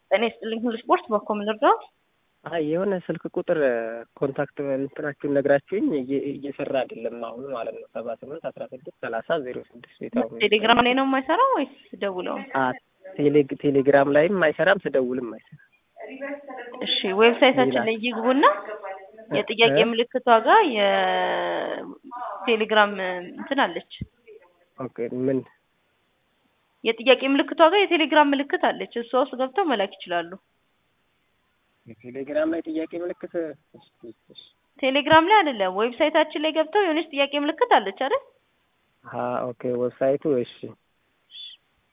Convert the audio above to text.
ጤና ይስጥልኝ ሁሉ ስፖርት በኮም ልርዳው? አይ የሆነ ስልክ ቁጥር ኮንታክት እንትናችሁን ነግራችሁኝ እየ- እየሰራ አይደለም አሁን ማለት ነው። ሰባ ስምንት አስራ ስድስት ሰላሳ ዜሮ ስድስት ቤት አሁን ቴሌግራም ላይ ነው የማይሰራው ወይስ ደውለው? አ ቴሌ- ቴሌግራም ላይም አይሰራም ስደውልም አይሰራም። እሺ ዌብሳይታችን ላይ ይግቡና የጥያቄ እ? ምልክቷ ጋር የቴሌግራም እንትን አለች። ኦኬ ምን የጥያቄ ምልክቷ ጋር የቴሌግራም ምልክት አለች። እሷ ውስጥ ገብተው መላክ ይችላሉ። የቴሌግራም ላይ ጥያቄ ምልክት እስኪ እሺ። ቴሌግራም ላይ አይደለም፣ ዌብሳይታችን ላይ ገብተው የሆነች ጥያቄ ምልክት አለች አይደል? አ ኦኬ ዌብሳይቱ እሺ